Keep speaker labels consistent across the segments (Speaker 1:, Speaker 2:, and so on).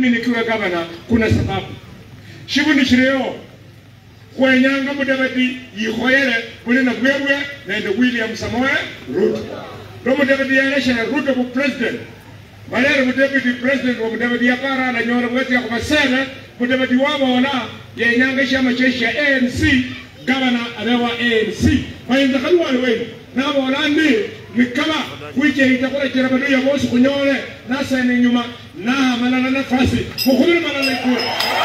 Speaker 1: mimi nikiwa gavana kuna sababu shibundi shireo kwenyanga mudavadi yikhoyele buli na bwebwe nende william samoe ruto lo mudavadi yeleshana ruto bu president malere mudavadi president wa mudavadi yakara alanyola bweti yako masene mudavadi wabola yenyanga shama cheshi ya anc gavana abewa anc mayinza kaliwali wenu nabola ndi nikaba wichehita kulechera badu ya bosi kunyole nasene nyuma na malala nafasi mukhubire malala ikula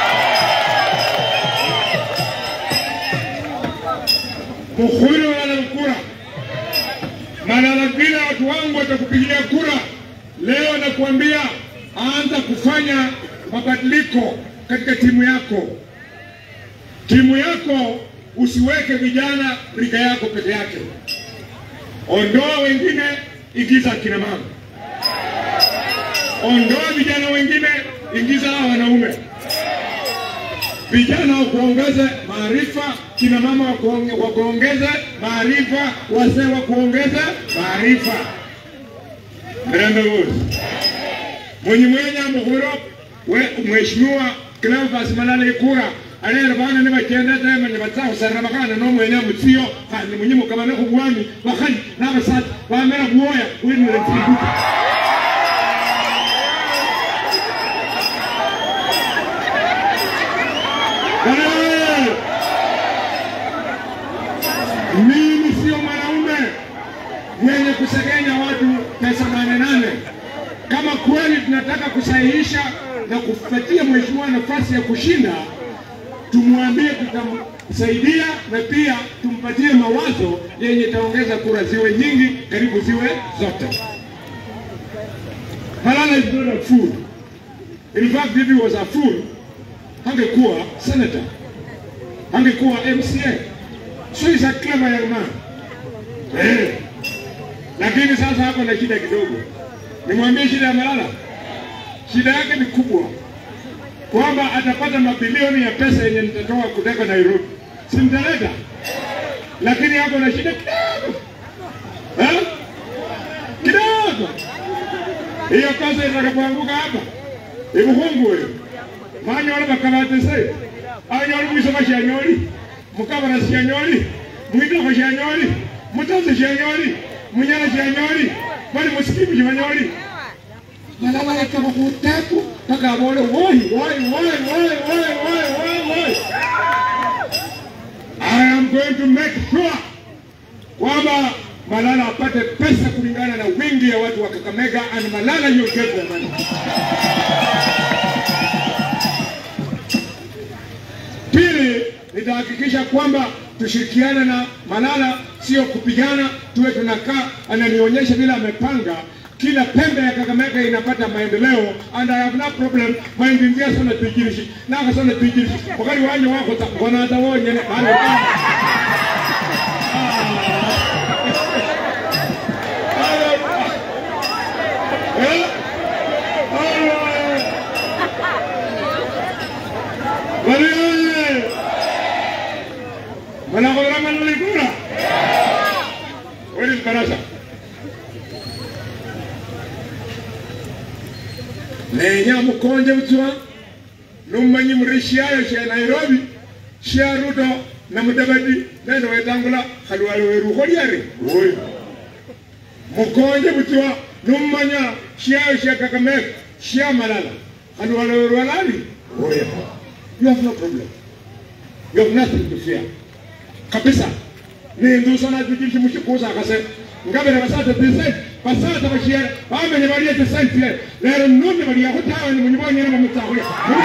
Speaker 1: mukhubiri wala kura malala vile watu wangu watakupigia kura leo nakuambia anza kufanya mabadiliko katika timu yako timu yako usiweke vijana rika yako peke yake ondoa wengine ingiza akina mama ondoa vijana wengine ingiza hawa wanaume vijana wakuongeze maarifa, kina mama wakuonge- wakuongeze maarifa, wazee wakuongeze maarifa. Mirembe wote mwenye mwenye muhuro we mheshimiwa Cleophas Malala Ikura alera bana ne bakenda tema ne batsahusarira bakana no mwene mutsiyo kandi munyi mukabane kubwami bakhali n'abasatsa bamera kuwoya winire tsibuka Bwana, mimi sio mwanaume mwenye kusegenya watu pesa nane nane. Kama kweli tunataka kusahihisha na kupatia mheshimiwa nafasi ya kushinda, tumwambie tutamsaidia na pia tumpatie mawazo yenye itaongeza kura ziwe nyingi, karibu ziwe zote. Malala is not a fool. In fact, if he was a fool, angekuwa senator, angekuwa MCA. So he's a clever young man. Eh. Lakini sasa hapo na shida kidogo. Nimwambie shida ya Malala. Shida yake ni kubwa, kwamba atapata mabilioni ya pesa yenye nitatoa kutoka Nairobi, si mtaleta, lakini hapo na shida kidogo eh? kidogo. Hiyo pesa itakapoanguka hapa ibuhungu wewe manyola bakabatese anyola mwisoma shanyoli mukabana shanyoli mwitoko shanyoli mutazi shanyoli munyala shanyoli bali musikimu shanyoli malala yakaba kutapu paka abole woi woi woi woi woi woi woi woi I am going to make sure kwamba Malala apate pesa kulingana na wingi ya watu wa Kakamega and Malala you get the money. Pili, nitahakikisha kwamba tushirikiane na Malala, sio kupigana, tuwe tunakaa, ananionyesha vile amepanga kila pembe ya Kakamega inapata maendeleo and I have no problem maendeleo sana tujirishi na sana tujirishi wakati wanje wako ta- wanaza wonye ne bale Eh? Wali oye! Wanakodra Malala Ikura? Where is Barasa? nenya mukonje butswa numanyi muri shiayo sha nairobi shia ruto na mudavadi nendo wetangula khalwale weruho lyari oyo mukonje butswa numanya shiayo sha kakamega shia malala khalwale werwalali oyo you have no problem you have nothing to fear kabisa nindusa najujishi mushikuza akase ngabere basata tisent basata bashiyara bamenye baliye tisent le lero nunde baliya kutawa ni munyibonye ne mumutsakhule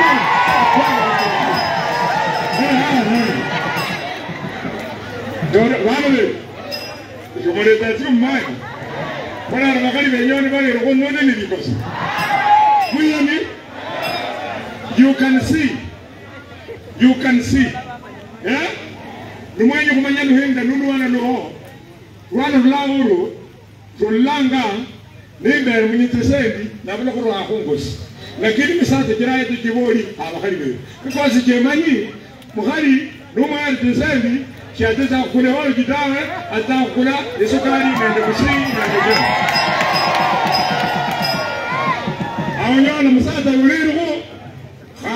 Speaker 1: dore bamwe jomoleta ti mmai bona bakali benyoni bali ro nunde ni bikosa muyani you can see you can see yeah nimwenye kumanya luhinga nulwana luho lwana lulawulu tulanga nimbere munyitesendi nabula kurwa khungosi lakini misate jiraye tujiboli abakhali bewe because jemanyi mukhali numwana tesendi shateza khukula woloji tawe aza khukula esukali nende busi nende jema awonyola musata ulirikho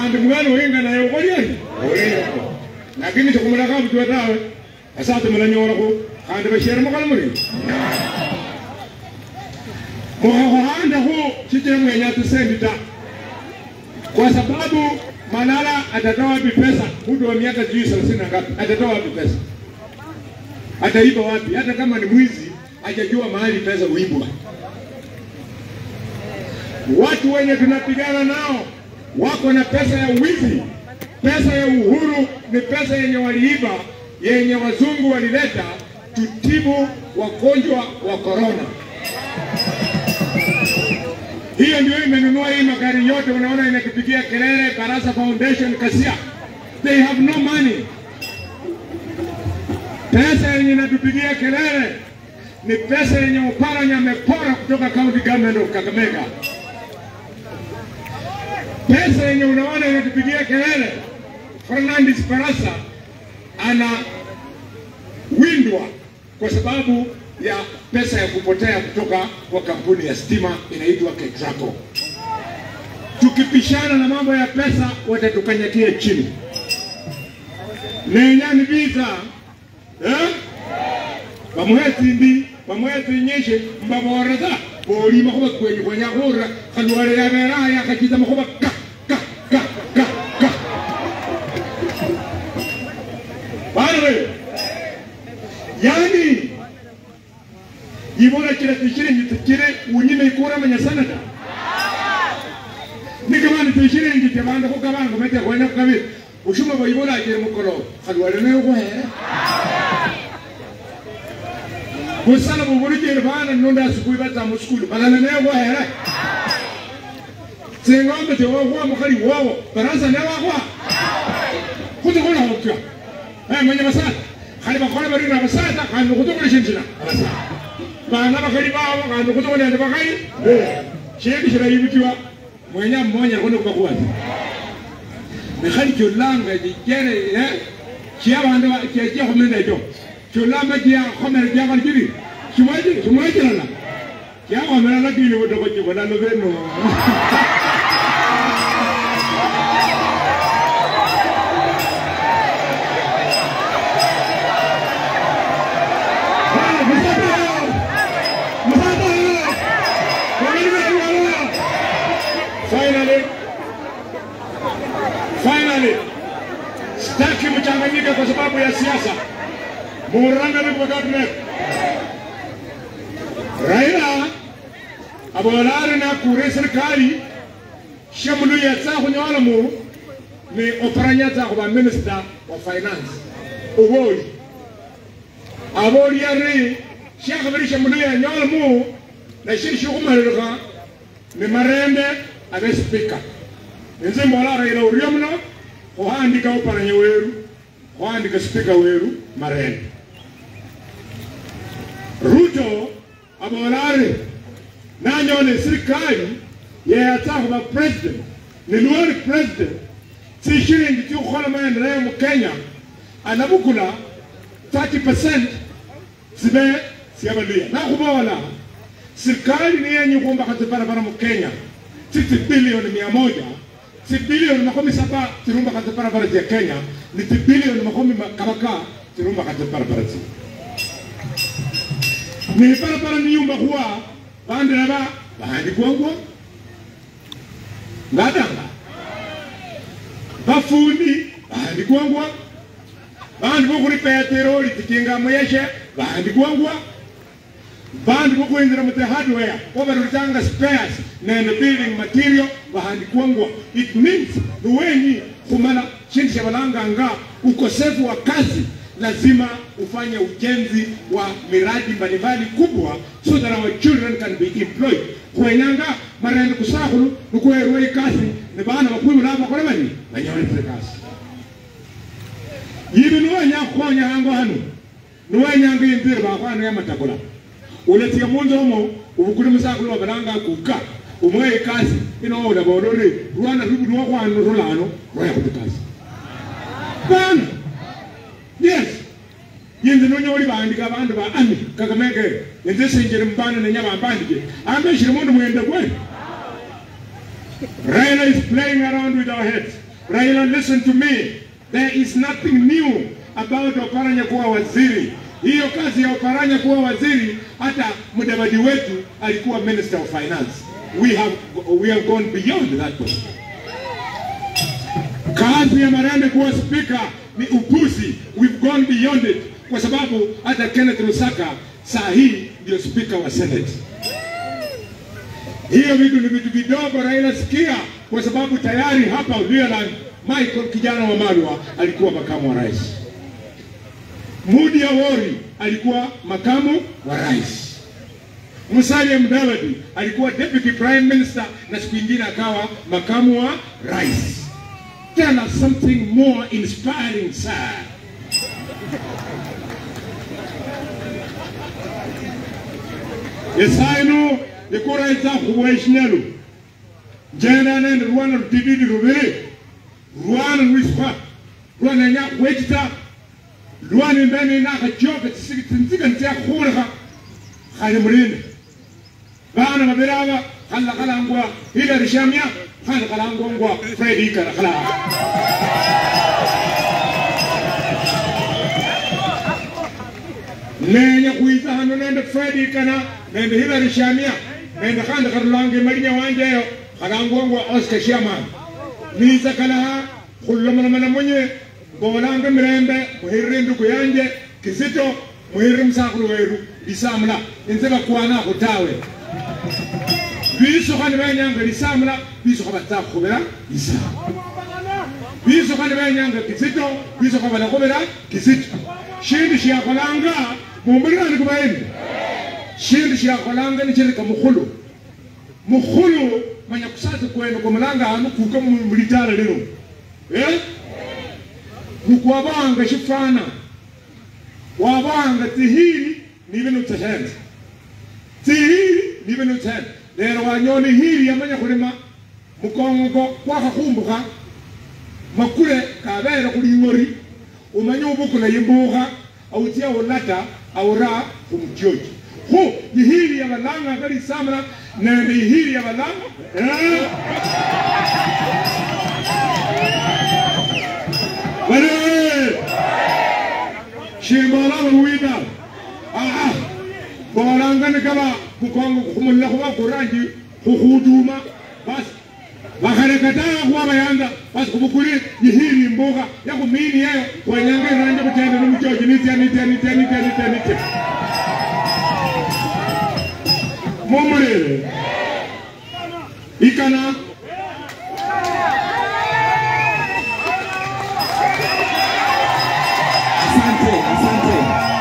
Speaker 1: khandi mwana wenga naye ukholyani oleyako lakini tikhumulakha butwa tawe asati mulanyolakho khandi bashere mukhala muri mukhakhuhandakho shichira mwenya tisendi ta kwa sababu Malala atatoa wapi pesa? Mtu wa miaka sijui thelathini na ngapi atatoa wapi pesa? Ataiba wapi? Hata kama ni mwizi, hajajua mahali pesa huibwa. Watu wenye tunapigana nao wako na pesa ya wizi. Pesa ya uhuru ni pesa yenye waliiba, yenye wazungu walileta tutibu wagonjwa wa korona. Hiyo ndio imenunua hii magari yote, unaona inatupigia kelele Barasa Foundation Kasia. They have no money. Pesa yenye inatupigia kelele ni pesa yenye Oparanya amepora kutoka county government of Kakamega. Pesa yenye unaona inatupigia kelele Fernandes Barasa ana windwa kwa sababu ya pesa ya kupotea kutoka kwa kampuni ya stima inaitwa Ketraco. Tukipishana na mambo ya pesa, watatukanyakia chini. nenyani vita eh? bamuhetsindi bamuhetsinyeshe mbaboreza bolima khuba kwenyu khwenya khura khalwale yaberaya khachitsa makhuba ka ka ka ka ka bana yani yibona kila tishiringi tikire unyime ikura manya sanata nikamani tishiringi tebanda kukabanga mete kwenda kukabiri ushuma bayibona akire mukolo khalwale nayo khuhere busala bubulujire bana nonda asukuli bata musukulu balala nayo khuhere singombe tewokhwa mukhali wowo barasa newakhwa khutsikhola khutya manya basata khali bakhola bari na basata khandi khutsikhola shindu shina abasata bana bakhali babo khandi khutsikhola nende bakhali shindu shilayibutiwa mwenya mmonya khone kubakhwasa mekhali kyolanga jijere kya bandu kya khomenda ekyo kyolamba kya khomera kya khali kiri kimwekirana kya khomera lakini butoko kibona lubeno Finally, finally, sitaki mchanganyike kwa sababu ya siasa. Murangani kwa cabinet. Raila abolari na kure serikali shamulu ya tsa kunyola mu ni oparanya tsa kwa minister wa finance. Uboli. Aboli ya ri shakabiri shamulu ya nyola mu na shishi kumalirika ni marende abe speaker nze mbola Raila orio muno khuhandika oparanya weru khuhandika speaker weru marende Ruto abola ari nanyone serikali yeyatsa khuba president niluwali president tsishilingi tsikukhola maendeleo mu Kenya anabukula 30% tsibe syabaluya nakhubola serikali ni yenye kuombaka barabara mu Kenya sisi bilioni mia moja si bilioni makumi saba tirumba kati barabara za Kenya ni ti bilioni makumi kabaka tirumba kati barabara zi ni barabara ni yumba kuwa bande naba bahandi kwangwa ngadanga bafundi bahandi kwangwa bandi bokuri peteroli tikinga muyeshe bahandi kwangwa bandu bokwinjira mu the hardware obarutanga spares nende building material bahandikwangwa it means luwenyi khumala shindu shabalanganga ukosefu wa kazi lazima ufanye ujenzi wa miradi mbalimbali kubwa so that our children can be employed khwenyanga marende kusakhulu nikuwerwa ikasi ne bana bakwibula bakole bani banyolese kasi yibi niwenya khukhonya hango hano niwenyanga inzira bakhwana yamatakula uletia munzo omo ubukuli musakulu wabalanga kuka umwe ikasi ino ola bolore rwana rubu no kwanu rulano roya kutikasi bana yes yenze no nyoli bandika abantu ba ami kakamege yenze sinjere mbana ne nyama bandike ambe shiri mundu mwende kwe Raila is playing around with our heads Raila, listen to me. There is nothing new about Oparanya kuwa waziri. Hiyo kazi ya Oparanya kuwa waziri, hata mdavadi wetu alikuwa minister of finance. We have, we have gone beyond that point. Kazi ya Marende kuwa spika ni upuzi. We've gone beyond it, kwa sababu hata Kenneth Lusaka saa hii ndio spika wa Senate. Hiyo vitu ni vitu vidogo, Raila sikia, kwa sababu tayari hapa Luyaland Michael kijana wa Marwa alikuwa makamu wa rais. Mudi Awori alikuwa makamu wa rais. Musalia Mudavadi alikuwa deputy prime minister na siku nyingine akawa makamu wa rais. Tell us something more inspiring, sir. esaino ikuraitsa khuweshinelu njenda nende rwana rutididi ruviri rwana rwiswa rwanenya khwechita lwana imbeni nakhachoka tsinzika nitsyakhulekha khali mulinde bana babiri aba khala khalangwa hilary shamya khandi khalangwangwa fred ikara khalaa nenya khwitsa hano nende fred ikana nende hilary shamya nende khandi kharulanga emalinya wanje eyo khalangwangwa oscar shaman nitsa kalaha khulomolomana munye mbolanga mirembe muhirire nduku yanje kizito muhirire musakhulu weru lisamula inze bakwanakho tawe bisukha nibenyanga lisamula bisukha batsa khubira lisamula bisukha nibenyanga kizito bisukha balakhubira kizito shindu shakholanga mumbulirani kubaeni shindu shakholanga nichirika mukhulu mukhulu manya kusatsa kwene kumulanga hanu kuka mulitala lino eh? nukwabanga shifana wabanga tihili nibe nutsehenza tihili nibe nutsehenza lero wanyoni hili yamanya khulima mukongo kwakhakhumbuka makule kabere khuling'ori umanye ubukula yimbukha autia ulata aura khumutyoki khu ihili yabalanga kalisamula nende ihili yabalanga eh? Bale! Shimbolanga muwida. Ah, bolanga ni kaba kukongo kumulla kuba kurangi kukhuduma basi bakhalekatanga khuba bayanga basi khubukuli yihili imbuga yakhumini yeyo khwenyanga iranje khutenda nomuchochi nitya nitya nitya nitya nitya nitya mumulele ikana
Speaker 2: Asante, asante,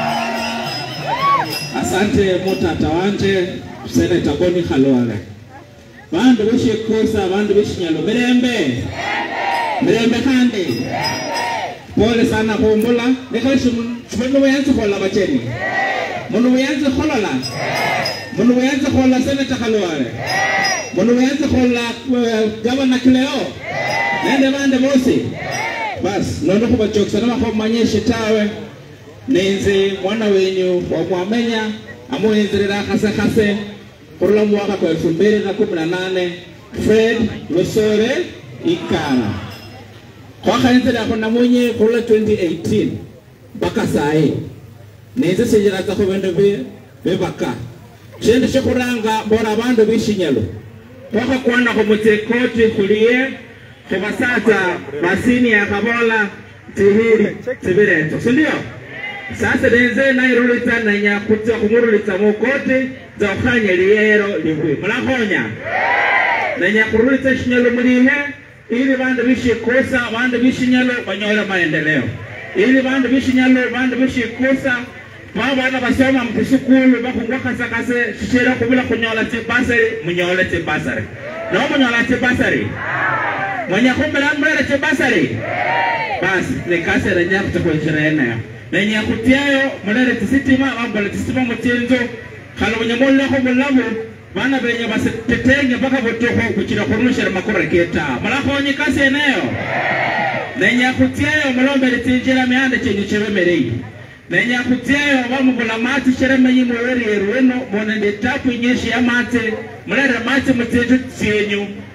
Speaker 2: asante mutata wanje seneta Boni Khalwale. Bandu beshikusa bandu beshinyalo mirembe mirembe khandi pole sana khumbula nekhali mundu buyanzi khola bacheni mundu buyanzi kholola mundu buyanzi khola seneta Khalwale mundu buyanzi khola eh, gavana Kileo nende bande bosi basi nondo khubachokisa namakhomanyeshe tawe nenze mwana wenyu wamwamenya amuwenzerera khase khase khurula mwaka kwa elfu mbili na kumi na nane fred losore ikana khwakhaenzerakho namunye khurula 2018 mpaka sayi nenze senjeratsakho bindu bi- bibaka shindu shikhuranga mbora bandu bishinyalo khwakhakwanakho mutsekoti khuliye khubasatsa basini akhabola tihili tsibireto sindio sasa nenze nairulitsa nenya khutsa khumurulitsa mukoti tsa khukhanya liyero libwi mulakhonya nenya khurulitsa shinyalo mulihe ili bandu bishikusa bandu bishinyalo banyole maendeleo ili bandu bishinyalo bandu bishikusa babana basoma mutisukulu bakhungwa khasakase shishira khubula khunyola tsibasari munyole tsibasari no munyola tsibasari mwenye khumbila mulere tsibasari basi nekasere nyakhutsa khwenjira eneyo nenya khutyayo mulere tsisitima bambola tsisitima mutsinzu khali bunya mulekho bulamu bana benya basetetenge mpaka butukhu kuchira khurumishira makura keta mulakhonyi kasi eneyo nenya khutyayo mulombele tsinjira mianda chenyu chibemelei nenya khutyayo bamubula matsi sheremenyi muweryeru weno monende tapu inyeshi ya matsi mulere matsi mutsinju tsenyu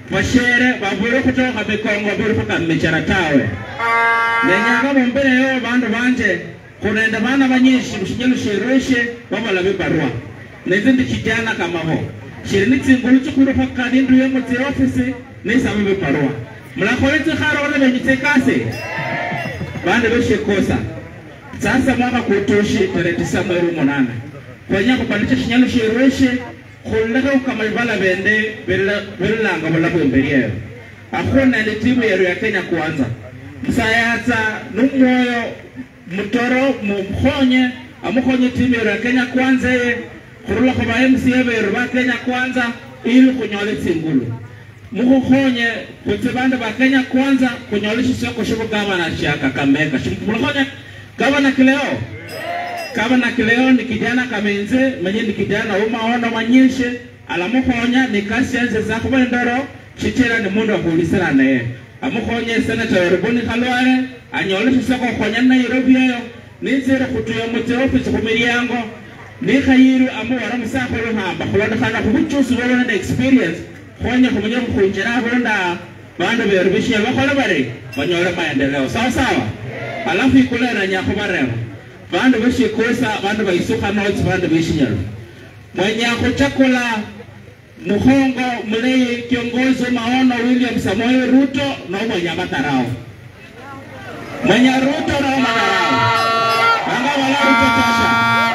Speaker 2: bashere babure kutoka mikongo bure paka mmechara tawe nenyanga mumbere yo bandu banje kunenda bana banyishi bushinyelu shirishe babala bibarua nezindi kijana kama ho shiri nitsingulu chikuru paka nindu yo mutsi ofisi nisaba bibarua mulakhole tsikhara ole benyitse kasi bandu beshikosa sasa mwaka kutoshi tarehe tisa mwezi munane kwenya kupandisha shinyalo shireshe khulekhe ukamalivala bende belilanga bulabu imberi eyo akhuna ndi timu yeru ya kenya kwanza msayatsa numwoyo mutoro mumkhonye amukhonye timu yeru ya kenya kwanza ye khurula khuba mca beru ba kenya kwanza ili khunyole tsingulu mukhukhonye khutsi bandu ba kenya kwanza khunyole shisoko shibugavana sha kakamega mulkhonye gavana kileo gavana kileo ni kijana kamenze mwenye ni kijana umaono manyishe alamukhonya ni kasi yanze zakhuba ndoro shichira ni mundu wakhulisira naye amukhonye senata werubuni khalwale anyole shisoko khonya nairobi eyo ninzire khutuya mutsi ofisi khumilyango nikhayiru amuwara musakhulu hamba khulondekhana khubuchusi bwabo nende experience khonya khumenya khukhwinjira abunda bandu beru bishiya bakhole bari banyole maendeleo sawa sawa alafu ikulera nyakhubareva bandu beshikosa bandu baisukha notsi bandu beshinyalo mwenye khuchakula mukhongo muleyi kiongozi maono william samoei ruto nomwenye matarao mwenye ruto no matarao anga wala ruto tasha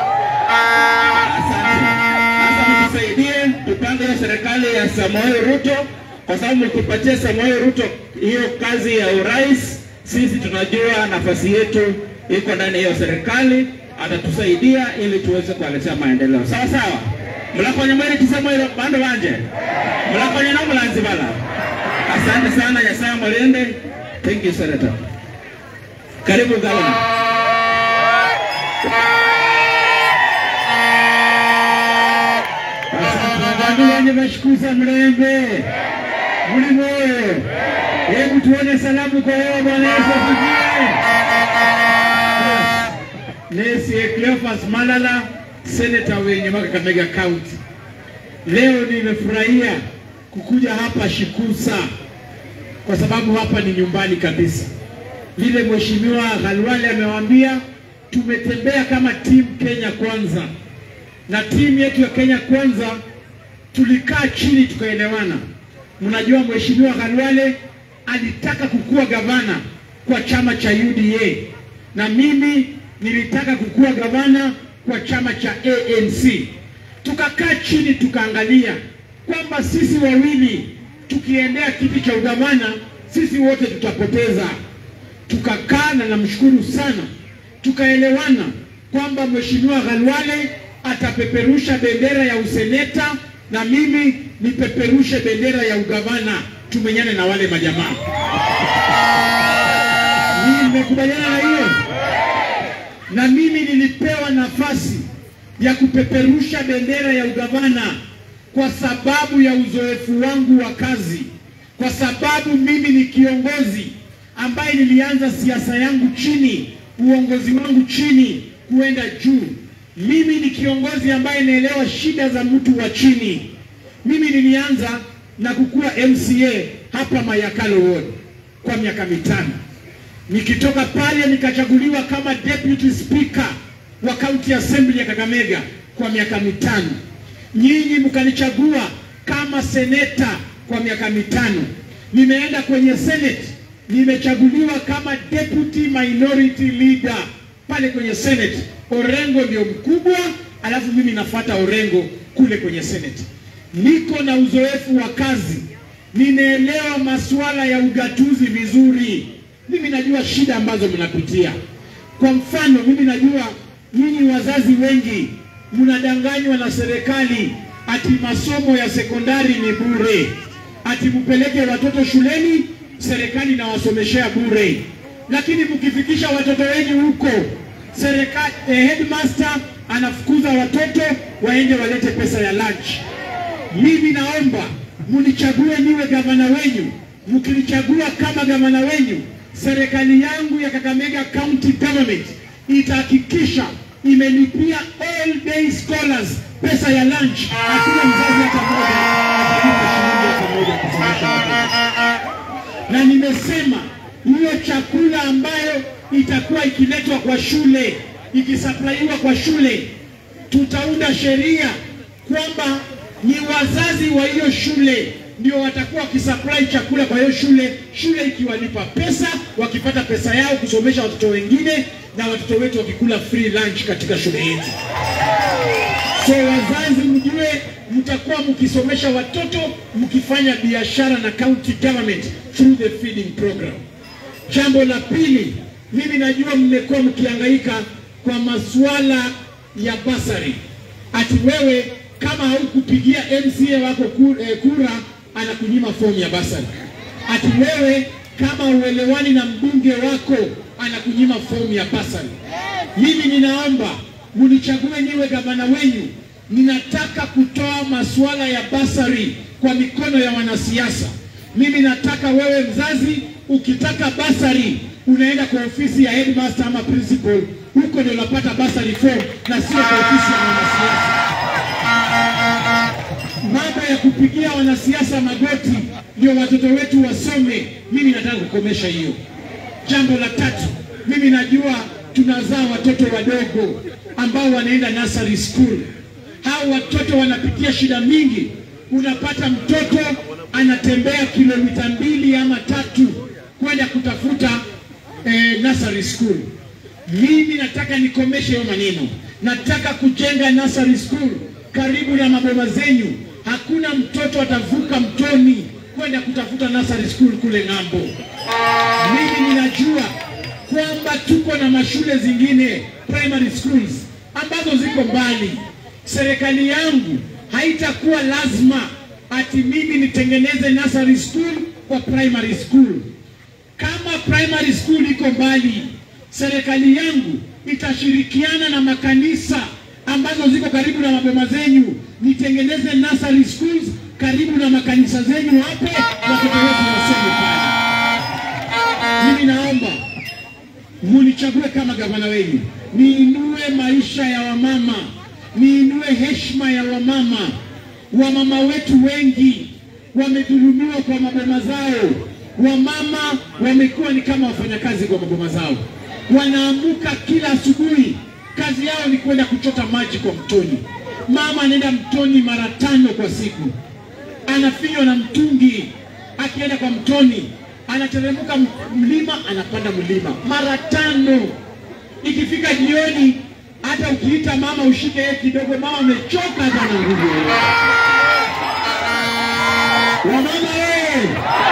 Speaker 2: asante sasa mtusaidie tupange hiyo serikali ya samoei ruto kwa sababu mkipatia samoei ruto hiyo kazi ya urais sisi tunajua nafasi yetu iko ndani ya hiyo serikali, atatusaidia ili tuweze kuwaletea maendeleo. Sawa sawa, mlakonye mweri tisamwero bandu banje mlakonye na mulanzi bala. Asante sana, Nyasaye mulinde. Thank you Senator. Karibu gavana.
Speaker 1: Asante bandu banje bashikuza mlembe muli moyo. Hebu tuone salamu kwa wewe Bwana Yesu asifiwe. Nesi Cleophas Malala, seneta wenye Kakamega County. Leo nimefurahia kukuja hapa Shikusa kwa sababu hapa ni nyumbani kabisa. Vile Mheshimiwa Khalwale amewaambia, tumetembea kama timu Kenya Kwanza, na timu yetu ya Kenya Kwanza tulikaa chini tukaelewana. Mnajua Mheshimiwa Khalwale alitaka kukuwa gavana kwa chama cha UDA na mimi nilitaka kukuwa gavana kwa chama cha ANC. Tukakaa chini tukaangalia kwamba sisi wawili tukiendea kiti cha ugavana sisi wote tutapoteza. Tukakaa na namshukuru sana, tukaelewana kwamba Mheshimiwa Khalwale atapeperusha bendera ya useneta na mimi nipeperushe bendera ya ugavana, tumenyane na wale majamaa. Mimi nimekubaliana na hiyo, na mimi nilipewa nafasi ya kupeperusha bendera ya ugavana kwa sababu ya uzoefu wangu wa kazi, kwa sababu mimi ni kiongozi ambaye nilianza siasa yangu chini, uongozi wangu chini kuenda juu. Mimi ni kiongozi ambaye naelewa shida za mtu wa chini. Mimi nilianza na kukuwa MCA hapa Mayakalo Ward kwa miaka mitano. Nikitoka pale nikachaguliwa kama deputy speaker wa county assembly ya Kakamega kwa miaka mitano. Nyinyi mkanichagua kama seneta kwa miaka mitano. Nimeenda kwenye senate, nimechaguliwa kama deputy minority leader pale kwenye senate. Orengo ndio mkubwa, alafu mimi nafuata Orengo kule kwenye senate. Niko na uzoefu wa kazi, ninaelewa masuala ya ugatuzi vizuri. Mimi najua shida ambazo mnapitia. Kwa mfano, mimi najua nyinyi wazazi wengi mnadanganywa na serikali ati masomo ya sekondari ni bure, ati mpeleke watoto shuleni, serikali inawasomeshea bure, lakini mkifikisha watoto wenyu huko serikali, eh, headmaster anafukuza watoto waende walete pesa ya lunch. Mimi naomba munichague niwe gavana wenyu. Mkinichagua kama gavana wenyu, serikali yangu ya Kakamega County Government itahakikisha imelipia all day scholars pesa ya lunch. Hakuna mzazi hata mmoja atalipa shilingi moja kwa moja kusomesha watoto. Na nimesema hiyo chakula ambayo itakuwa ikiletwa kwa shule, ikisaplaiwa kwa shule, tutaunda sheria kwamba ni wazazi wa hiyo shule ndio watakuwa wakisupply chakula kwa hiyo shule, shule ikiwalipa pesa, wakipata pesa yao kusomesha watoto wengine, na watoto wetu wakikula free lunch katika shule yetu. So wazazi, mjue mtakuwa mkisomesha watoto mkifanya biashara na county government through the feeding program. Jambo la pili, mimi najua mmekuwa mkihangaika kwa masuala ya basari, ati wewe kama haukupigia MCA wako ku- eh, kura anakunyima fomu ya basari, ati wewe kama uelewani na mbunge wako anakunyima fomu ya basari. Mimi ninaomba munichague niwe gavana wenyu. Ninataka kutoa masuala ya basari kwa mikono ya wanasiasa. Mimi nataka wewe mzazi, ukitaka basari unaenda kwa ofisi ya headmaster ama principal, huko ndio unapata basari form na sio kwa ofisi ya wanasiasa. Mambo ya kupigia wanasiasa magoti ndio watoto wetu wasome, mimi nataka kukomesha hiyo. Jambo la tatu, mimi najua tunazaa watoto wadogo ambao wanaenda nursery school. Hao watoto wanapitia shida mingi. Unapata mtoto anatembea kilomita mbili ama tatu kwenda kutafuta eh, nursery school. Mimi nataka nikomeshe hiyo maneno. Nataka kujenga nursery school karibu na maboma zenyu. Hakuna mtoto atavuka mtoni kwenda kutafuta nursery school kule ng'ambo. Mimi ninajua kwamba tuko na mashule zingine primary schools ambazo ziko mbali. Serikali yangu haitakuwa lazima ati mimi nitengeneze nursery school kwa primary school. Kama primary school iko mbali, serikali yangu itashirikiana na makanisa ambazo ziko karibu na maboma zenyu, nitengeneze nursery schools karibu na makanisa zenyu hapo, watoto wetu wasome pale. Mimi naomba munichague kama gavana wenu, niinue maisha ya wamama, niinue heshima ya wamama. Wamama wetu wengi wamedhulumiwa kwa maboma zao. Wamama wamekuwa ni kama wafanyakazi kwa maboma zao, wanaamuka kila asubuhi, kazi yao ni kwenda kuchota maji kwa mtoni. Mama anaenda mtoni mara tano kwa siku, anafinywa na mtungi, akienda kwa mtoni anateremka m- mlima, anapanda mlima mara tano. Ikifika jioni, hata ukiita mama ushike yeye kidogo, mama amechoka, hata na nguvu. Wamama wewe,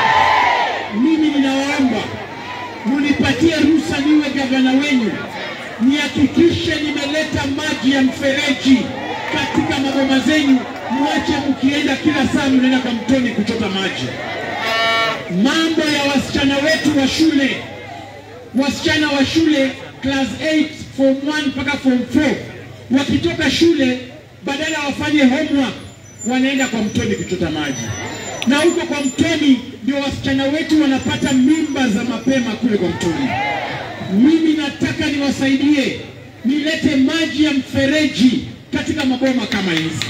Speaker 1: mimi ninawaomba munipatie ruhusa niwe gavana wenu, nihakikishe nimeleta maji ya mfereji katika maboma zenyu, mwache mkienda kila saa mnaenda kwa mtoni kuchota maji mambo ya wasichana wetu wa shule, wasichana wa shule class 8 form 1 mpaka form 4 wakitoka shule, badala wafanye homework, wanaenda kwa mtoni kuchota maji, na huko kwa mtoni ndio wasichana wetu wanapata mimba za mapema kule kwa mtoni. Mimi nataka niwasaidie, nilete maji ya mfereji katika maboma kama hizi,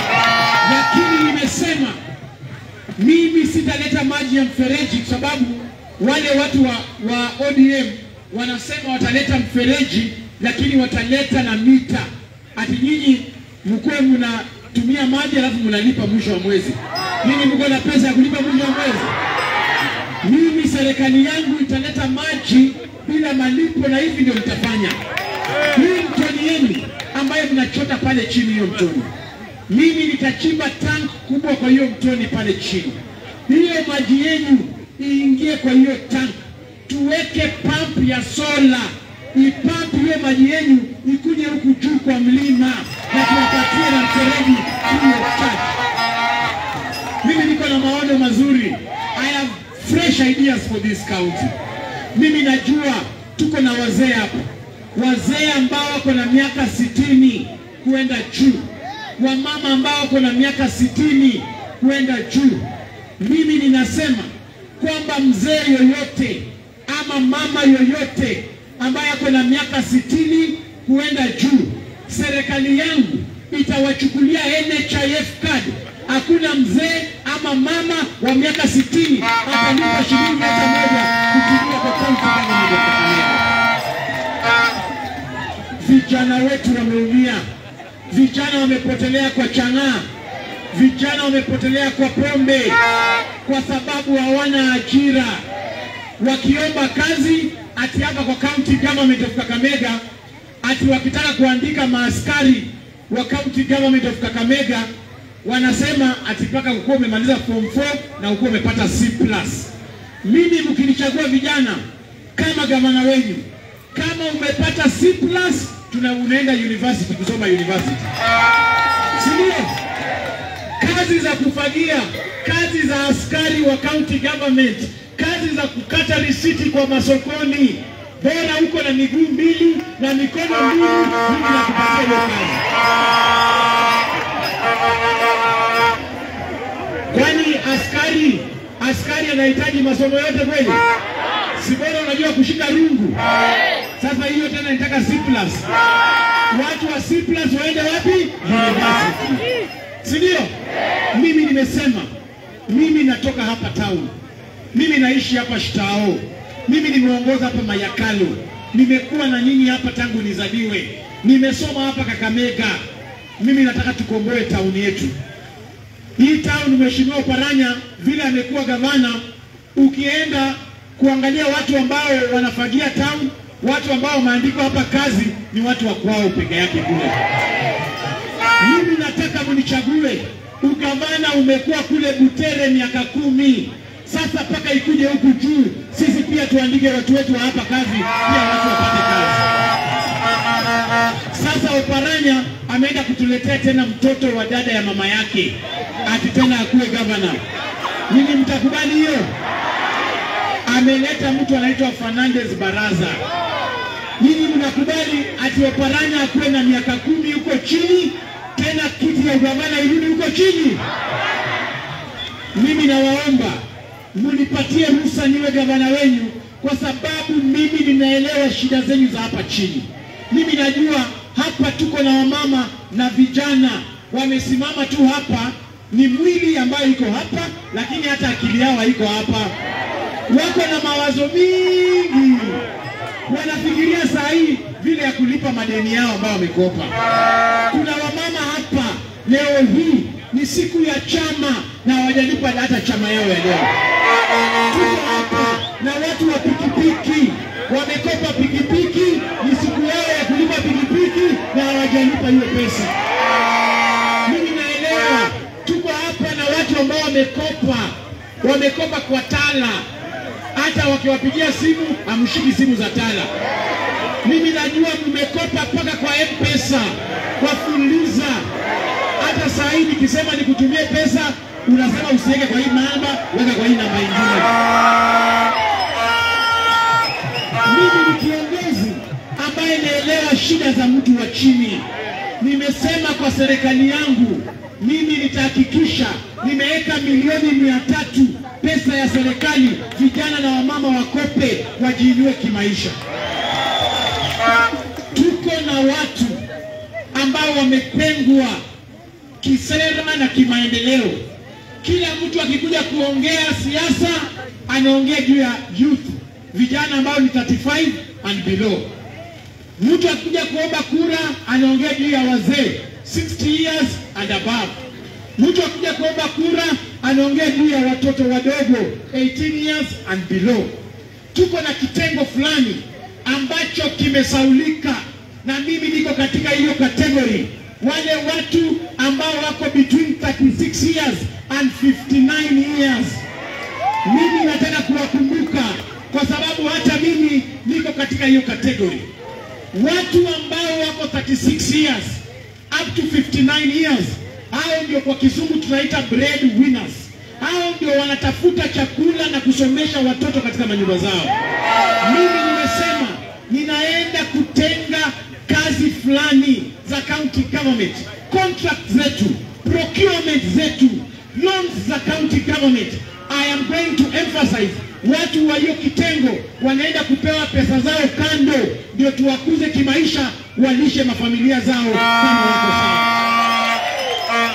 Speaker 1: lakini nimesema mimi sitaleta maji ya mfereji kwa sababu wale watu wa, wa ODM wanasema wataleta mfereji, lakini wataleta na mita, ati nyinyi mkuwe mnatumia maji alafu mnalipa mwisho wa mwezi. Nyinyi mko na pesa ya kulipa mwisho wa mwezi? Mimi serikali yangu italeta maji bila malipo, na hivi ndio mtafanya. Hii mtoni yenu ambayo mnachota pale chini, hiyo mtoni mimi nitachimba tank kubwa kwa hiyo mtoni pale chini, hiyo maji yenu iingie kwa hiyo tank, tuweke pump ya sola ipampu hiyo maji yenu ikuje huku juu kwa mlima na tuwapatie na mfereji free of charge. Mimi niko na maono mazuri, I have fresh ideas for this county. Mimi najua tuko na wazee hapa, wazee ambao wako na miaka sitini kuenda juu wamama ambao wako na miaka sitini kwenda juu. Mimi ninasema kwamba mzee yoyote ama mama yoyote ambaye ako na miaka sitini kuenda juu, serikali yangu itawachukulia NHIF card
Speaker 3: hakuna mzee ama mama wa miaka sitini atalipa shilingi hata moja kutumia kwa kaunti government ya Kakamega. Vijana wetu wameumia, vijana wamepotelea kwa chang'aa, vijana wamepotelea kwa pombe kwa sababu hawana ajira, wakiomba kazi ati hapa kwa county government of Kakamega, ati wakitaka kuandika maaskari wa county government of Kakamega wanasema ati mpaka ukuwa umemaliza form 4 na ukuwa umepata C+. Mimi mkinichagua vijana kama gavana wenyu, kama umepata C+, tuna unaenda university kusoma university, si ndio? Kazi za kufagia, kazi za askari wa county government, kazi za kukata risiti kwa masokoni, bora uko na miguu mbili na mikono mbili, mimi nakupatia hiyo kazi. Kwani askari askari anahitaji masomo yote kweli? Si bora unajua kushika rungu? Sasa hiyo tena nitaka C+. Watu wa C+ waende wapi? University. Si ndio? Mimi nimesema, mimi natoka hapa town, mimi naishi hapa Shitao, mimi nimeongoza hapa Mayakalo, nimekuwa na nyinyi hapa tangu nizaliwe, nimesoma hapa Kakamega. Mimi nataka tukomboe tauni yetu hii town. Mheshimiwa Paranya vile amekuwa gavana, ukienda kuangalia watu ambao wanafagia town, watu ambao wameandikwa hapa kazi ni watu wa kwao peke yake kule. Mimi nataka mnichague. Ugavana umekuwa kule Butere miaka kumi sasa, mpaka ikuje huku juu, sisi pia tuandike watu wetu wa hapa kazi, pia watu wapate kazi. Sasa Oparanya ameenda kutuletea tena mtoto wa dada ya mama yake, ati tena akuwe gavana. Nyinyi mtakubali hiyo? Ameleta mtu anaitwa Fernandez Baraza. Nyinyi mnakubali ati Oparanya akuwe na miaka kumi huko chini, tena kiti ya ugavana irudi huko chini? Mimi nawaomba munipatie ruhusa niwe gavana wenyu, kwa sababu mimi ninaelewa shida zenyu za hapa chini. Mimi najua hapa tuko na wamama na vijana wamesimama tu hapa, ni mwili ambayo iko hapa, lakini hata akili yao haiko hapa. Wako na mawazo mingi, wanafikiria saa hii vile ya kulipa madeni yao ambayo wamekopa. Kuna wamama hapa leo hii ni siku ya chama na hawajalipa hata chama yao ya leo. Tuko hapa na watu wa pikipiki wamekopa pikipiki, ni siku yao ya kulipa pikipiki na hawajalipa hiyo pesa. Mimi naelewa, tuko hapa na watu ambao wamekopa, wamekopa kwa Tala, hata wakiwapigia simu hamshiki simu za Tala. Mimi najua mmekopa mpaka kwa M-Pesa, kwa Fuliza. Hata saa hii nikisema nikutumie pesa, unasema usiweke kwa hii namba, weka kwa hii namba ingine. Mimi ni kiongozi ambaye naelewa shida za mtu wa chini. Nimesema kwa serikali yangu, mimi nitahakikisha nimeweka milioni mia tatu pesa ya serikali, vijana na wamama wakope, wajiinue kimaisha. Tuko na watu ambao wamepengwa kisera na kimaendeleo. Kila mtu akikuja kuongea siasa anaongea juu ya youth, vijana ambao ni 35 and below. Mtu akikuja kuomba kura anaongea juu ya wazee 60 years and above. Mtu akikuja kuomba kura anaongea juu ya watoto wadogo 18 years and below. Tuko na kitengo fulani ambacho kimesaulika, na mimi niko katika hiyo kategori, wale watu ambao wako between 36 years and 59 years. Mimi nataka kuwakumbuka kwa sababu hata mimi niko katika hiyo kategori. Watu ambao wako 36 years up to 59 years, hao ndio kwa kizungu tunaita bread winners. Hao ndio wanatafuta chakula na kusomesha watoto katika manyumba zao. Mimi nimesema ninaenda kutenga kazi fulani za county government, contract zetu, procurement zetu, loans za county government. I am going to emphasize watu wa hiyo kitengo wanaenda kupewa pesa zao kando, ndio tuwakuze kimaisha, walishe mafamilia zao kama wako sawa.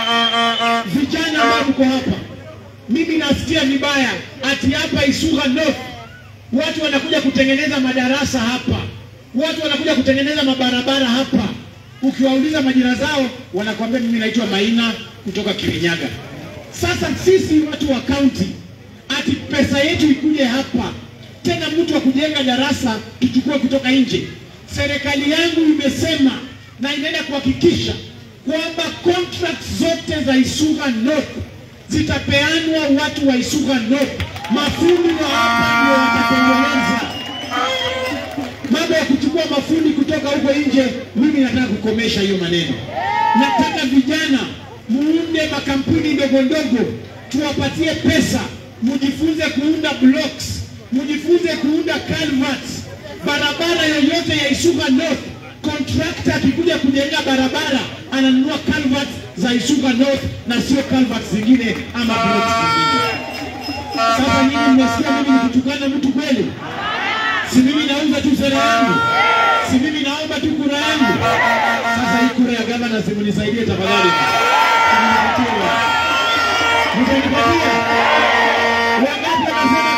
Speaker 3: vijana ambao mko hapa, mimi nasikia vibaya ati hapa Isuga North watu wanakuja kutengeneza madarasa hapa, watu wanakuja kutengeneza mabarabara hapa. Ukiwauliza majina zao wanakuambia mimi naitwa Maina kutoka Kirinyaga. Sasa sisi watu wa kaunti, ati pesa yetu ikuje hapa tena, mtu wa kujenga darasa tuchukue kutoka nje. Serikali yangu imesema na inaenda kuhakikisha kwamba contracts zote za Isuga North zitapeanwa watu wa Isuga North. Mafundi wa hapa ndio watatengeneza mambo ya kuchukua mafundi kutoka huko nje. Mimi nataka kukomesha hiyo maneno. Nataka vijana muunde makampuni ndogo ndogo, tuwapatie pesa, mujifunze kuunda blocks, mujifunze kuunda culverts. Barabara yoyote ya Isuga North, contractor akikuja kujenga barabara ananunua culverts za Isuga North na sio culverts zingine ama blocks zingine. Sasa nyinyi mmesikia mimi nikitukana mtu kweli? Si mimi nauza tu sera yangu, si mimi naomba tu kura yangu. Sasa hii kura ya gavana, simnisaidie tafadhali, Mnipatie. mtanipatia wangapi? Wanasema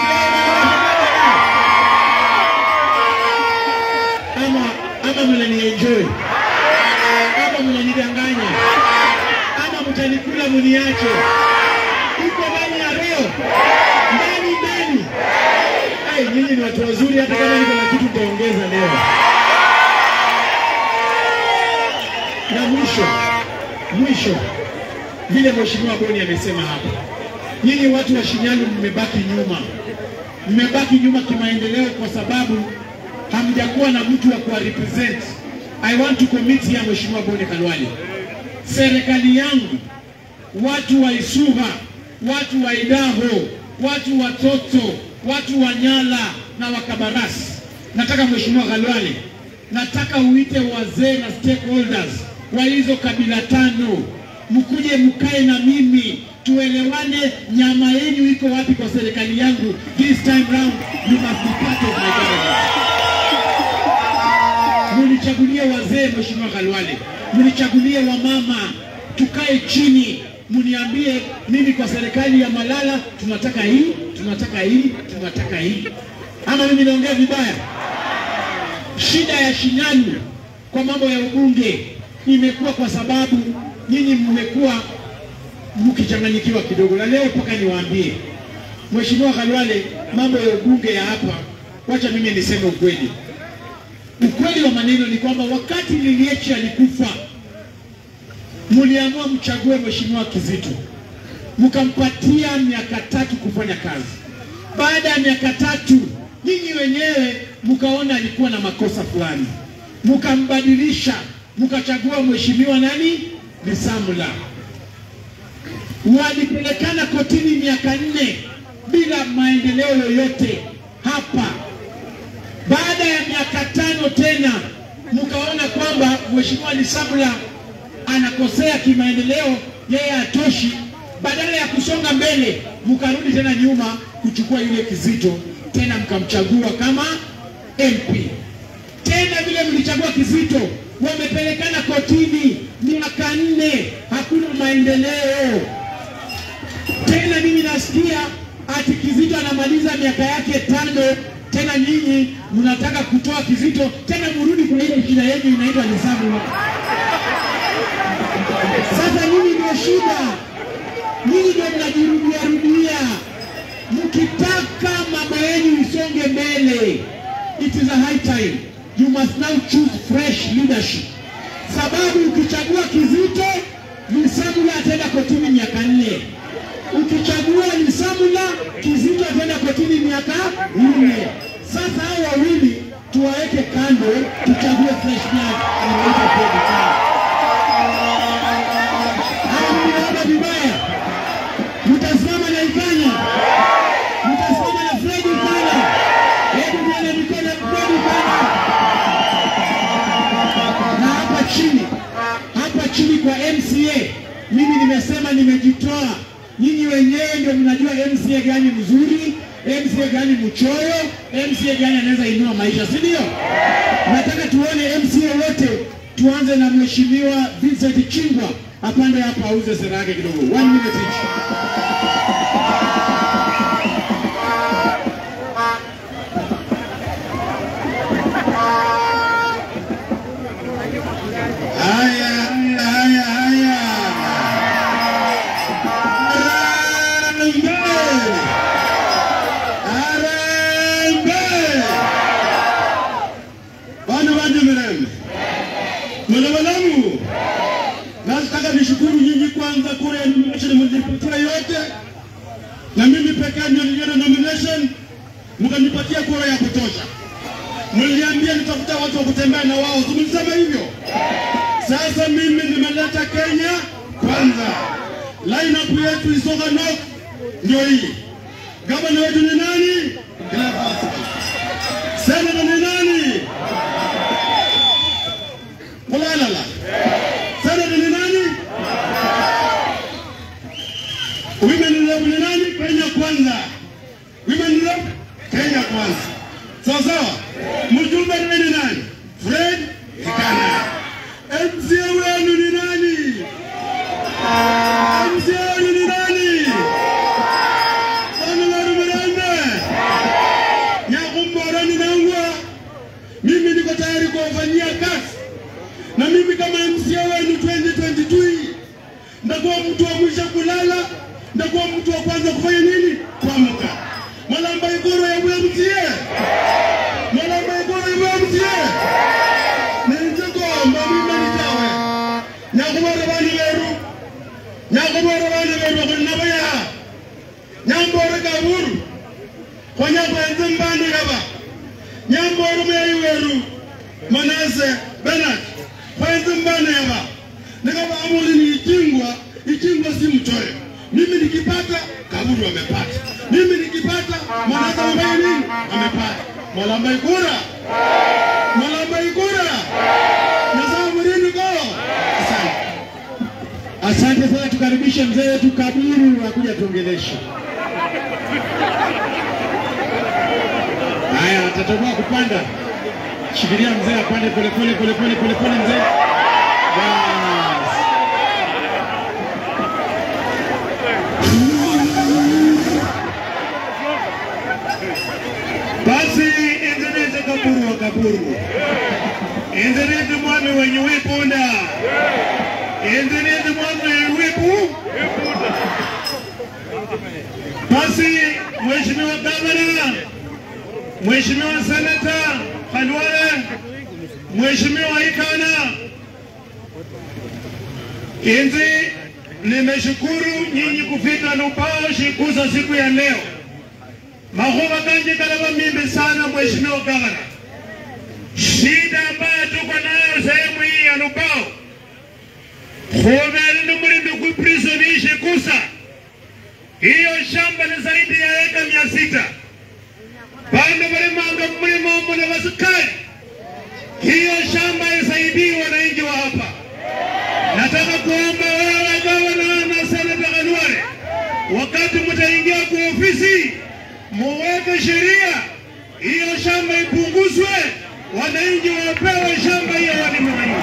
Speaker 3: ama ama mnanienjoy ama mnanidanganya ama mtanikula muniache. Iko ndani ya roho, ndani ndani Ai, nyinyi ni watu wazuri, hata kama niko na kitu nitaongeza leo. Na mwisho mwisho, vile mheshimiwa Boni amesema hapa, nyinyi watu wa Shinyalu mmebaki nyuma, mmebaki nyuma kimaendeleo kwa sababu hamjakuwa na mtu wa kuwa represent. I want to commit here, mheshimiwa Boni Khalwale, serikali yangu, watu wa Isuga, watu wa Idaho, watu wa Toto, watu wa Nyala na Wakabarasi. Nataka mheshimiwa Khalwale, nataka uite wazee na stakeholders wa hizo kabila tano, mkuje mkae na mimi tuelewane, nyama yenu iko wapi kwa serikali yangu. This time round you must be part of my government. Munichagulie wazee, mheshimiwa Khalwale, munichagulie wamama, tukae chini, muniambie mimi kwa serikali ya Malala tunataka hii, tunataka hii, tunataka hii. Ama mimi naongea vibaya? Shida ya Shinyalu kwa mambo ya ubunge imekuwa kwa sababu nyinyi mmekuwa mkichanganyikiwa kidogo, na leo mpaka niwaambie Mheshimiwa Khalwale, mambo ya ubunge ya hapa, wacha mimi niseme ukweli. Ukweli wa maneno ni kwamba wakati Liliechi alikufa, mliamua mchague Mheshimiwa Kizito, mkampatia miaka tatu kufanya kazi. Baada ya miaka tatu, nyinyi wenyewe mkaona alikuwa na makosa fulani, mkambadilisha, mkachagua Mheshimiwa nani, Lisamula. Walipelekana kotini miaka nne bila maendeleo yoyote hapa baada ya miaka tano tena mkaona kwamba mheshimiwa Lisamula anakosea kimaendeleo, yeye hatoshi. Badala ya kusonga mbele, mkarudi tena nyuma kuchukua yule Kizito, tena mkamchagua kama MP. Tena vile mlichagua Kizito, wamepelekana kotini miaka nne, hakuna maendeleo tena. Mimi nasikia ati Kizito anamaliza miaka yake tano tena nyinyi mnataka kutoa Kizito tena mrudi kwa ile shida yenu inaitwa Lisamula. Sasa nyinyi ndio shida, nyinyi ndio mnajirudia rudia. Mkitaka mambo yenu isonge mbele, it is a high time you must now choose fresh leadership, sababu ukichagua Kizito, Lisamula ataenda kotini miaka nne ukichagua Lisamula, Kizito ataenda kotini miaka nne. Sasa hao wawili tuwaweke kando, tuchague fresh blood anaitwa Pedro Kaya. Hao mnaona vibaya, mtasimama na Ikanya, mtasimama na Fredi Ikanya. Hebu nione mikono ya Fredi Ikanya. Na hapa chini, hapa chini kwa MCA, mimi nimesema nimejitoa nyinyi wenyewe ndio mnajua MCA gani mzuri, MCA gani mchoyo, MCA gani anaweza inua maisha, si ndio? Nataka tuone MCA wote, tuanze na mheshimiwa Vincent Chingwa apande hapa auze sera yake kidogo. One minute each. Haya, haya, haya. Harambee! Harambee! Bwana banje Mirembe, mwanawalamu, nataka nishukuru nyinyi kwanza, kura ya nomination mlipatia yote, na mimi pekee ndio niliona nomination, mkanipatia kura ya kutosha. Mliniambia nitafuta watu wa kutembea na wao, si mlisema hivyo? Sasa mimi nimeleta Kenya kwanza. Lineup yetu Isoga North ndio hii. Gavana wetu ni nani? Cleophas. Senator ni nani? Mulalala. Senator ni nani? Women rep ni nani? Kenya kwanza. Women rep Kenya kwanza. Sawa sawa. Mjumbe ni nani? Fred Kikana. MCA wenu ni nani? MCA wenu ni nani? Bwana Laru Mirembe. Nyakumbora ni nangwa. Mimi niko tayari kuwafanyia kazi, na mimi kama MCA wenu 2022 ndakuwa mtu wa mwisho kulala, ndakuwa mtu wa kwanza kufanya nini? Kuamka. Malamba Igoro ya MCA. Malamba Igoro ya MCA. Ninjigomba mimi nitawe. Nyakubara bani beru. Nyakubara bani beru kunabaya. Nyambora kaburu. Konya kwenze mbani yaba. Nyambora meyi weru. Manase Bernard. Kwenze mbani yaba. Nikaba amuli ni ikingwa, ikingwa si mchoyo. Mimi nikipata kaburu amepata. Mimi nikipata Manase amefanya nini? Amepata. Malamba ikura. Malamba ikura. Nasema mlini go. Asante. Asante sana, tukaribishe mzee wetu Kaburu akuja tuongeleshe. Haya, atatoboa kupanda. Shikilia mzee apande pole pole pole pole pole pole mzee. Bas. Basi endeleze Kaburu wa Kaburu. Endeleze mwami wenye wipunda. Endeleze mwami wenye wipu. Basi Mheshimiwa Gavana, Mheshimiwa Senata Khalwale, Mheshimiwa Ikana, Inzi, nimeshukuru nyinyi kufika Lubao shikuza siku ya leo. Mahuva kanje kalaba mimbi sana Mheshimiwa Gavana. Shida ambayo tuko nayo sehemu hii ya Lubao, khuvele ni mulimi kuprison hii shikusa hiyo shamba ni zaidi ya eka mia sita bando balimanga mulimo umo na basikali hiyo shamba isaidii wananchi wa hapa nataka kuomba wewe gavana na senata Khalwale wakati mtaingia kwa ofisi muweke sheria hiyo shamba ipunguzwe wananchi wapewe shamba hiyo walime wenyewe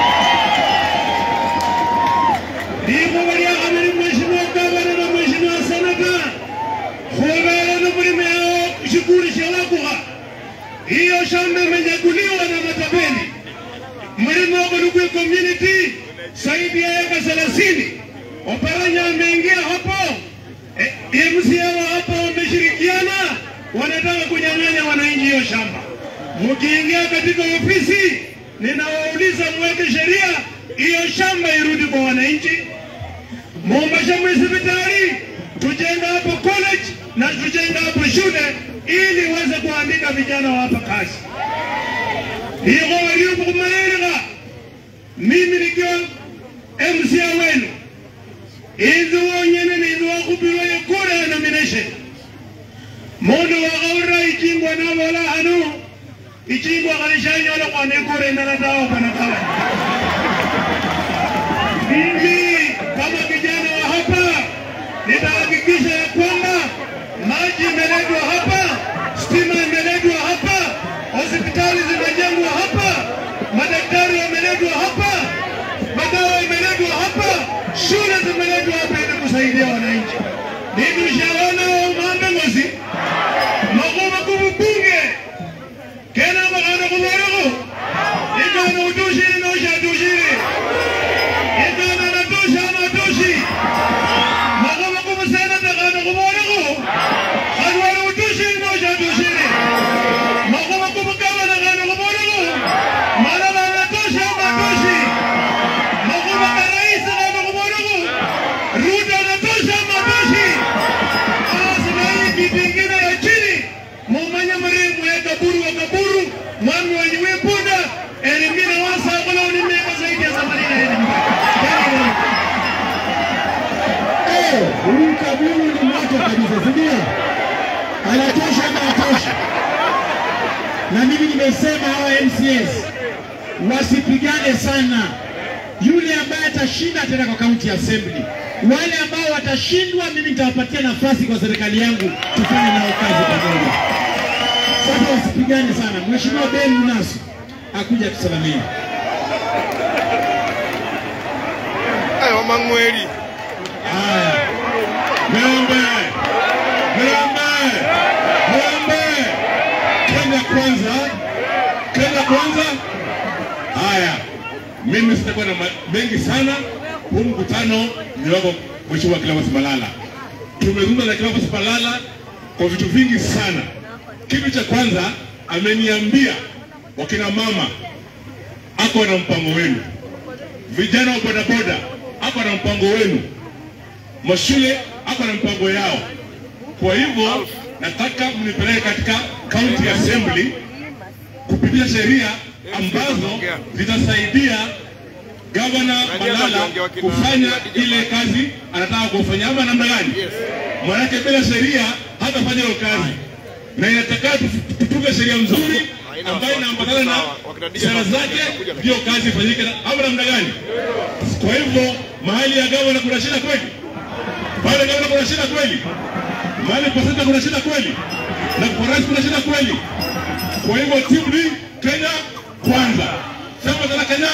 Speaker 3: ndivyo waliakamili mheshimiwa gavana na mheshimiwa senata khuvele ni mulimi yao shughuli shewakukha hiyo shamba imenyakuliwa na matapeli mulimi wako ni kwe community zaidi ya eka thelathini oparanya ameingia hapo e, MCA wa hapa wameshirikiana wanataka kunyang'anya wananchi hiyo shamba mkiingia katika ofisi ninawauliza mweke sheria hiyo shamba irudi kwa wananchi Mombasa hospitali tujenga hapo college na tujenga hapo shule ili waweze kuandika vijana wa hapa kazi. Hiyo waliokumaeleka mimi nikiwa MCA wenu inzi wonyene ninzi wakupirwa ikura ya nomination mundu wakaura ichingwa navola hanu ichingwa kalishanyola kwana ikura inalatawa pana kawa mimi kama kijana wa hapa nitahakikisha ya kwamba maji imeletwa hapa, stima imeletwa hapa, hospitali zimejengwa hapa, madaktari wameletwa hapa, madawa imeletwa hapa, Buru wa Kaburu, mwami wa Nyiwepoda, elimina wasa wala unimeka zaidi ya themanini na nne.
Speaker 4: Eh, huyu Kaburu ni moto kabisa, si ndio? Anatosha ama hatosha? Na mimi nimesema hawa MCS wasipigane sana. Yule ambaye atashinda ataenda kwa county assembly. Wale ambao watashindwa, mimi nitawapatia nafasi kwa serikali yangu tufanye nao kazi pamoja. Sasa wasipigane sana. Mheshimiwa Ben Munasu akuja tusalamie.
Speaker 5: Ayo mang'weli.
Speaker 4: Haya,
Speaker 1: Ng'ombe, ng'ombe, ng'ombe. Kenya kwanza, Kenya kwanza. Haya, mimi sitakuwa na ma- mengi sana. Huu mkutano ni wako Mheshimiwa Cleophas Malala. Tumezungumza na Cleophas Malala kwa vitu vingi sana. Kitu cha kwanza ameniambia wakina mama ako na mpango wenu, vijana wa bodaboda ako na mpango wenu mashule hapa na mpango yao. Kwa hivyo nataka mnipeleke katika county assembly kupitisha sheria ambazo zitasaidia gavana Malala kufanya ile kazi anataka kufanya, ama namna gani? Maanake bila sheria hatafanya hiyo kazi, na inataka tu- tutunge sheria nzuri ambayo inaambatana na sera zake, hiyo kazi ifanyike, ama namna gani? Kwa hivyo mahali ya gavana kuna shida kweli? pale gavana kuna shida kweli, mahali kwa sasa kuna shida kweli, na kwa rais kuna shida kweli. Kwa hivyo timu ni Kenya kwanza, sema tena Kenya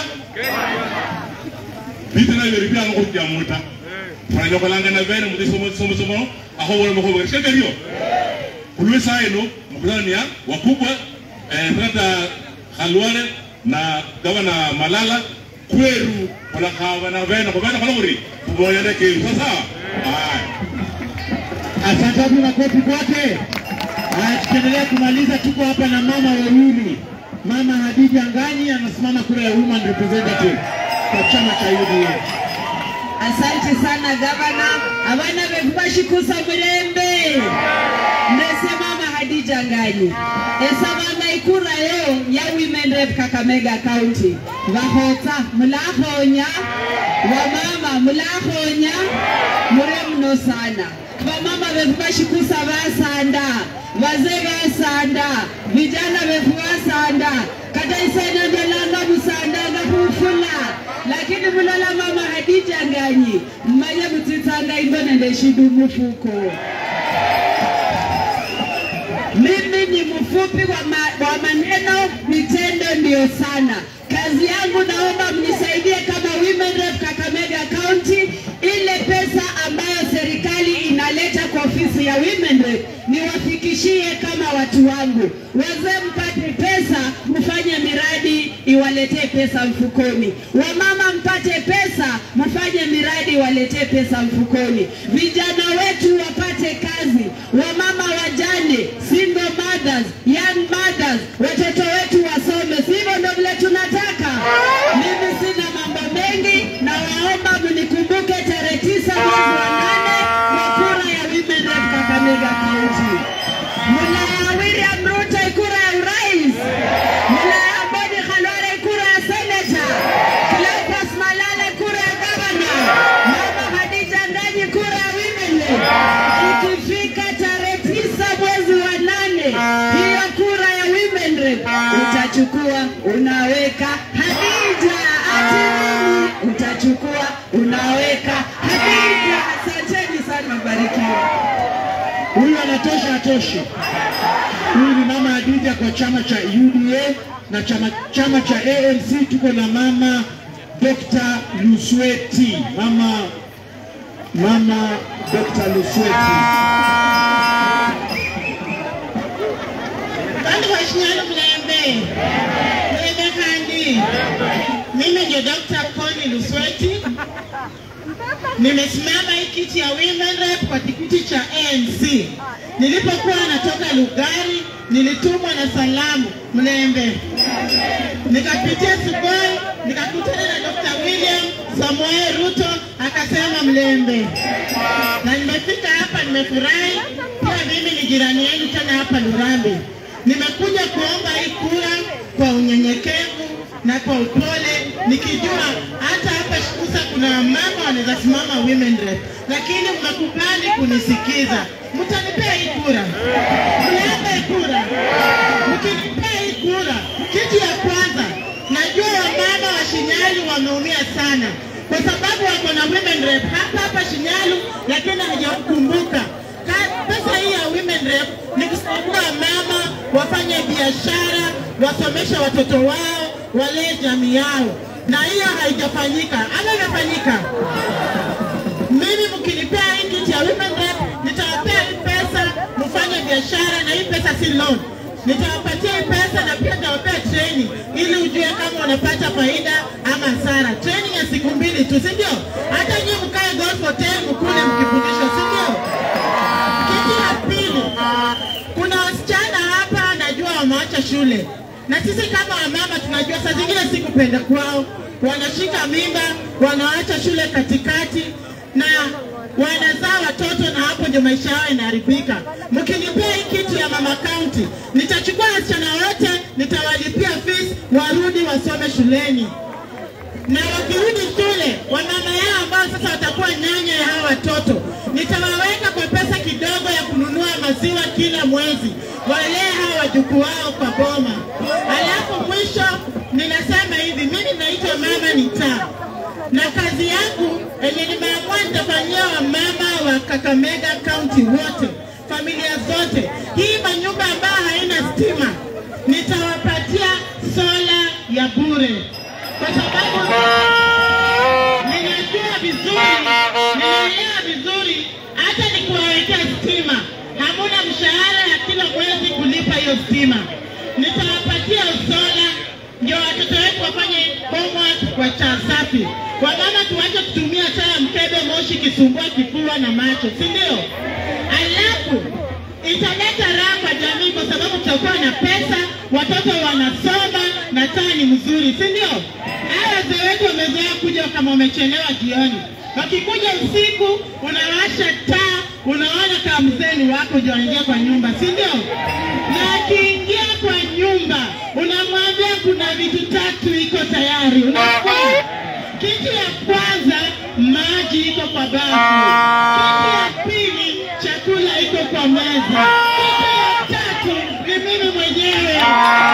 Speaker 1: bita na yori bila ngo kya muta fara nyoko langa na vere mu somo somo somo aho wala mo ko shika hiyo kulwe saa ino mkutano ni ya wakubwa eh, Senata Khalwale na gavana Malala kweru wala kawa na vena kwa vena kwa ngori kuboya ndeke sasa haya
Speaker 4: asante wapi makofi kwake. Haya, tukiendelea kumaliza, tuko hapa na mama wawili. Mama Hadija Ngani anasimama kura ya woman representative kwa chama cha UDA.
Speaker 6: Asante sana gavana, abana befu bashikusa mulembe ndese mama Hadija Ngani esabanga ikura yo ya women rep Kakamega County bahota mulahonya wamama mulahonya mure mno sana bamama befu bashikusa basanda bazee basanda vijana befu basanda kata isanya ndolanga busanda ngakufula lakini mulala mama Hadija Nganyi mmanye mutitsanga imbona ndeshidu mufuko mimi ni mfupi wa, ma, wa maneno, vitendo ndio sana. Kazi yangu naomba mnisaidie kama Women Rep Kakamega County, ile pesa ambayo serikali inaleta kwa ofisi ya Women Rep niwafikishie kama watu wangu. Wazee mpate pesa, mfanye miradi iwaletee pesa mfukoni. Wamama mpate pesa, mfanye miradi iwaletee pesa mfukoni. Vijana wetu wapate kazi, wamama wajane, single mothers, young mothers, watoto wetu wasome, sivyo ndo vile tunataka. Mimi sina mambo mengi, na waomba mnikumbuke tarehe tisa mwezi wa nane kwa kura ya Women Rep Kakamega County. Mula William Ruto kura ya urais, mula Ambodi Khalwale kura ya seneta, Cleophas Malale kura ya gavana, mama Hadija Nganyi kura ya women rep. Ikifika tarehe tisa mwezi wa nane, hiyo kura ya women rep utachukua unaweka Hadija ati nini? utachukua unaweka Hadija. Asanteni sana, mbarikiwe.
Speaker 4: Huyu anatosha atoshi. Huyu ni mama Hadija kwa chama cha UDA na chama, chama cha ANC tuko na mama Dr. Lusweti. Mama mama Dr. Lusweti.
Speaker 7: Kandi washinyalo Mlembe. Mlembe kandi. Mimi ndio Dr. Connie Lusweti. Nimesimama hii kiti ya Women Rep kwa tikiti cha ANC. Nilipokuwa natoka Lugari, nilitumwa na salamu Mlembe. Nikapitia Sugoi, nikakutana na Dr. William Samoei Ruto akasema Mlembe. Na nimefika hapa nimefurahi. Pia mimi ni jirani yenu tena hapa Lurambi. Nimekuja ku na kwa upole, nikijua hata hapa Shikusa kuna mama wanaweza simama women rep, lakini mmekubali kunisikiza. Mtanipea hii kura, mnipe kura. Mkinipea hii kura, kitu ya kwanza, najua wamama wa Shinyalu wameumia sana kwa sababu wako na women rep hapa hapa Shinyalu, lakini hajakumbuka Ka- pesa hii ya women rep ni kusaidia mama wafanye biashara, wasomeshe watoto wao, walee jamii yao, na hiyo haijafanyika ama imefanyika? Mimi mkinipea hii kiti ya women rep, nitawapea hii pesa mfanye biashara, na hii pesa si loan. Nitawapatia hii pesa na pia nitawapea training ili ujue kama unapata faida ama hasara. Training ya siku mbili tu, si ndio? Hata nyinyi mkae golf hotel mkule mkifundishwa, si ndio? Kitu ya pili, kuna wasichana hapa najua wameacha shule, na sisi kama wamama tunajua saa zingine si kupenda kwao, wanashika mimba, wanaacha shule katikati na wanazaa watoto, na hapo ndio maisha yao inaharibika. Mkinipea hii kitu ya mama county, nitachukua wasichana wote, nitawalipia fees, warudi wasome shuleni na wakirudi shule, wamama yao ambao sasa watakuwa nyanya ya hawa watoto, nitawaweka kwa pesa kidogo ya kununua maziwa kila mwezi, walee hawa wajukuu wao kwa boma. Alafu mwisho ninasema hivi, mimi naitwa mama nitaa na kazi yangu yenye nimeamua nitafanyia wamama wa Kakamega County wote, familia zote, hii manyumba ambayo haina stima nitawapatia sola ya bure kwa sababu ninajua vizuri, ninaelewa vizuri, hata nikuwawekea stima, hamuna mshahara ya kila mwezi kulipa hiyo stima. Nitawapatia sola ndio watoto wetu wafanye homework kwa cha safi. Wamama tuache kutumia taa ya mkebe moshi kisumbua kifua na macho, si ndio? Alafu italeta raha kwa jamii kwa sababu tutakuwa na pesa, watoto wanasoma na taa ni mzuri, si ndio? Hawa wazee wetu wamezoea kuja kama wamechelewa jioni, wakikuja usiku unawasha taa, unaona kama mzee wako ndio anaingia kwa nyumba, si ndio? Na akiingia kwa nyumba unamwambia kuna vitu tatu iko tayari, unasikia? Kitu ya kwanza maji iko kwa bafu. Kitu ya pili chakula iko kwa meza. Kitu ya tatu ni mimi mwenyewe.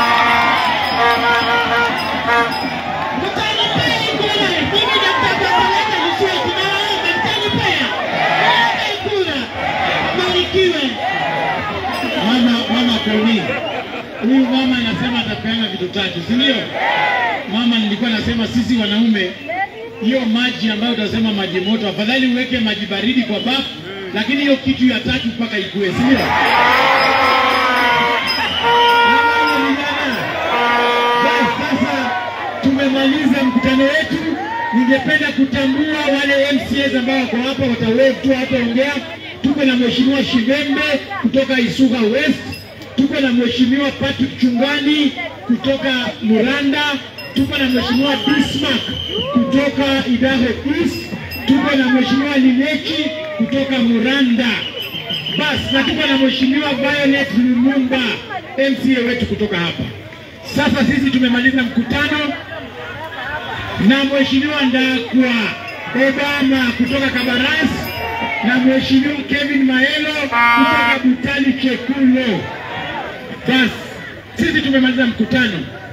Speaker 7: Mtanipea hii kura, mimi nitakapeleka Lusweti na waomba, mtanipea Nipe kura, barikiwe.
Speaker 3: Mama mama Kauni, huyu mama anasema atapeana vitu tatu, si ndio? Mama, nilikuwa nasema sisi wanaume, hiyo maji ambayo utasema maji moto, afadhali uweke maji baridi kwa bafu, lakini hiyo kitu ya tatu mpaka ikue, si ndio? Mama, vijana, basi sasa tumemaliza mkutano wetu. Ningependa kutambua wale MCAs ambao wako hapa, watawave tu hataongea. Tuko na Mheshimiwa Shivembe kutoka Isuga West, tuko na Mheshimiwa Patrick Chungani kutoka Muranda, tuko na Mheshimiwa Bismarck kutoka Idaho East, tuko na Mheshimiwa Linechi kutoka Muranda. Basi na tuko na Mheshimiwa Violet Lumumba MCA wetu kutoka hapa. Sasa sisi tumemaliza mkutano na Mheshimiwa Ndakwa Obama kutoka Kabaras na Mheshimiwa Kevin Maelo kutoka Butali Chekulo. Basi sisi tumemaliza mkutano.